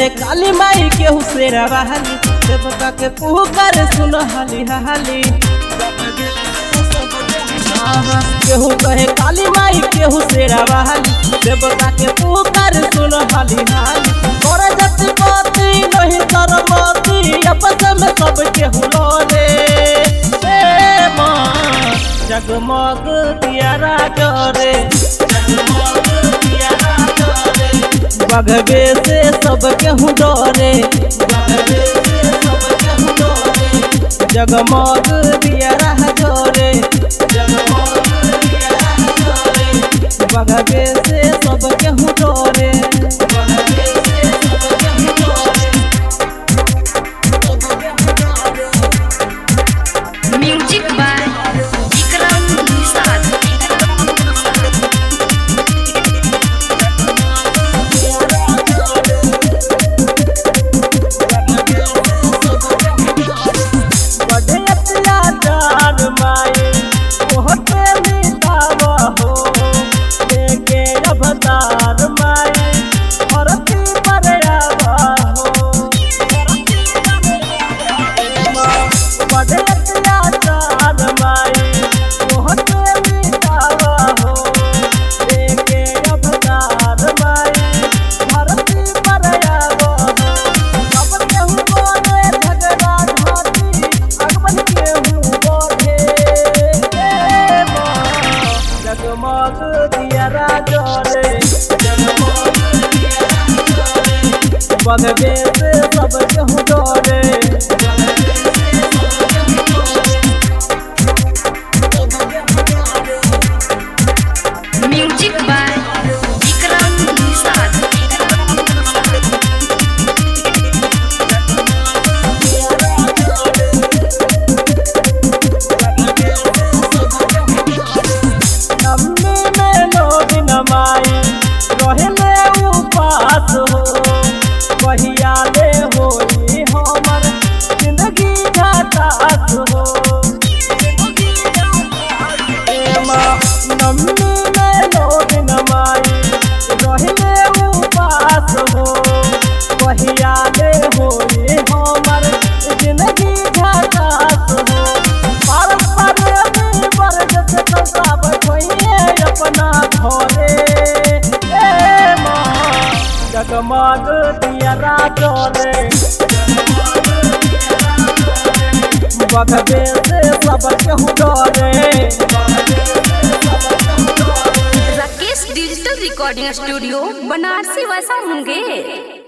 कहे काली माई केहू शेरा बहाली देवता के पुकार सुन हाली हाली आहा, केहू कहे काली माई केहू शेरा बहाली देवता के पुकार सुन हाली हाली तोरा जति पति नहीं सरमती आपस में सब केहू लोरे ए माँ जगमग दियारा जरे जगमग दियारा जरे बगबे से सब केहू डरे बगबे से सब केहू डरे जगमग दियारा जरे जगमग दियारा जरे बगबे से सब केहू डरे बगबे से सब केहू डरे सब केहू डरे म्यूजिक बाय विक्रम निषाद बढ़िया जान माए बहुते मिठावा हो लेके अवतार माए धरती पर आवा हो बढ़िया जान माए बहुते मिठावा हो लेके अवतार माए धरती पर आवा हो सब केहू बोले झगड़ा घाटी अगमन केहू बोले ए माँ जगमग दियारा जले जगमग दियारा जले बगबे से सब केहू डरे बगबे से सब केहू डरे म्यूजिक बाय विक्रम निषाद नम्मी में लोग नमाई रहले उपास हो कहिया ले होई हमर जिंदगी घाटास हो ए माँ, नम्मी में लोग नमाई रहले उपास हो कहिया ले होई हमर जिंदगी घाटास हो पार पार में बरगद कंसा बैठोइए अपना घरे ए माँ जगमग दियरा जले बगबे से सब केहू डरे राकेश डिजिटल रिकॉर्डिंग स्टूडियो बनारसी वैसा मुंगेर